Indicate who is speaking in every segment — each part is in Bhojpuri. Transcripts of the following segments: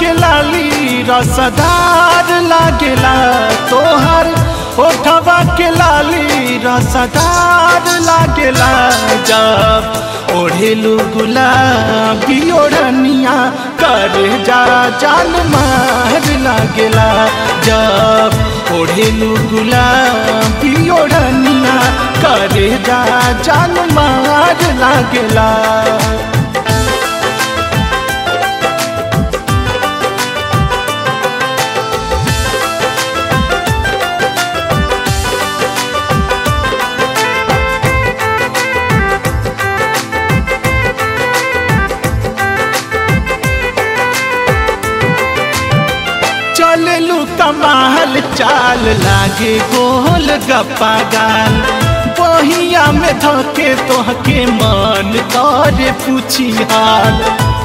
Speaker 1: के लाली रसदार लागेला तोहर ओठवा के लाली रसदार लागेला जब ओढ़ेलू गुलाबी ओढ़निया कर जा जान मार लागेला जब ओढ़ेलू गुलाबी ओढ़निया कर जा जान मार लागेला चललू कमाल चाल लागे गोल गप्पा गाल बहिया में धके तोहके मन करे पूछी हाल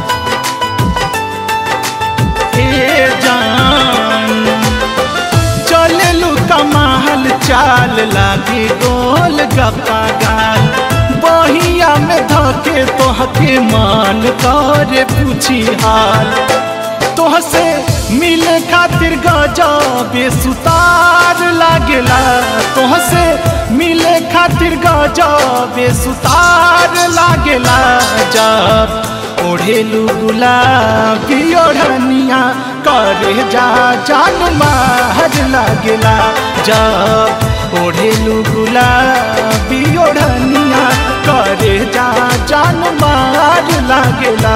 Speaker 1: ए जान चललू कमाल चाल लागे गोल गप्पा गाल बहिया में धके तोहके मन करे पूछी हाल तोहसे मिले खातिर गजबे सुतार लागेला तोहसे मिले खातिर गजबे सुतार लागेला जब ओढ़ेलू गुलाबी ओढ़निया करे जा जान मार लागेला जब ओढ़ेलू गुलाबी ओढ़निया करे जा जान मार लागेला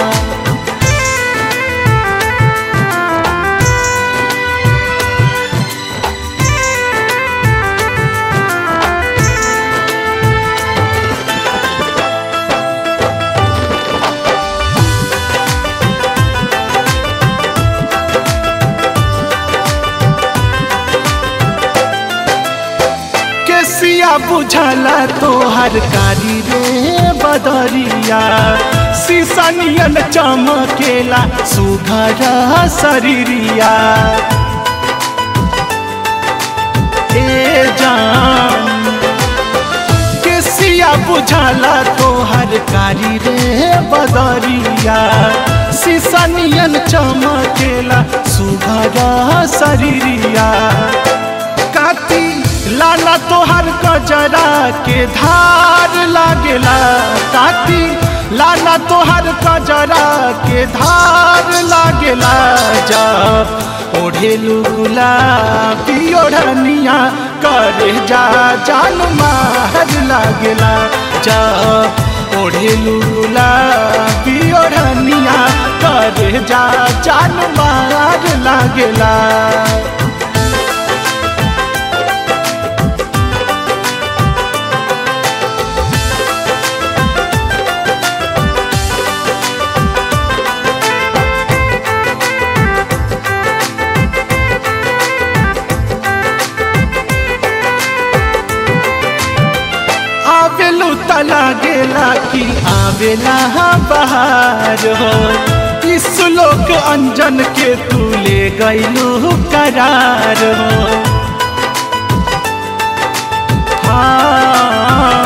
Speaker 1: केसिया बुझला तोहर कारी रे बदरिया सीसनियन चमकेला सुघर शरीरिया ए जान केसिया बुझला तोहर कारी रे बदरिया सीसनियन चमकेला सुघर शरीरिया काती लाला तोहर कजरा के धार लागेला काती लाला तोहर कजरा के धार लागेला जब ओढ़ेलू गुलाबी ओढ़निया करे जा जान मार लागेला जब ओढ़ेलू गुलाबी ओढ़निया करे जा जान मार लागेला आवेलू तला गेला कि आवेला बहार हो इस लोक अंजन के तू ले गईलू करार हो हाँ।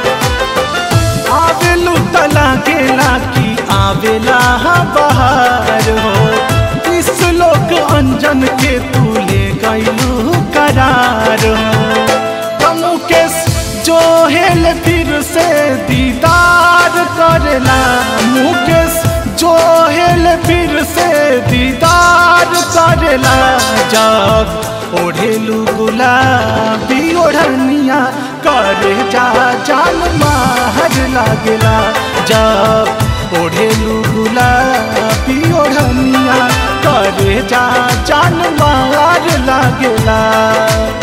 Speaker 1: आवेलू तला गेला कि आवेला बहार हो इस लोक अंजन के तू ले गईलू करार हो मुकेश जो हेल फिर से दीदार करला मुकेश जो हेल फिर से दीदार करला जब ओढ़ेलू गुलाबी ओढ़निया करे जा जान मार लागेला जब ओढ़ेलू गुलाबी ओढ़निया करे जा जान मार लागेला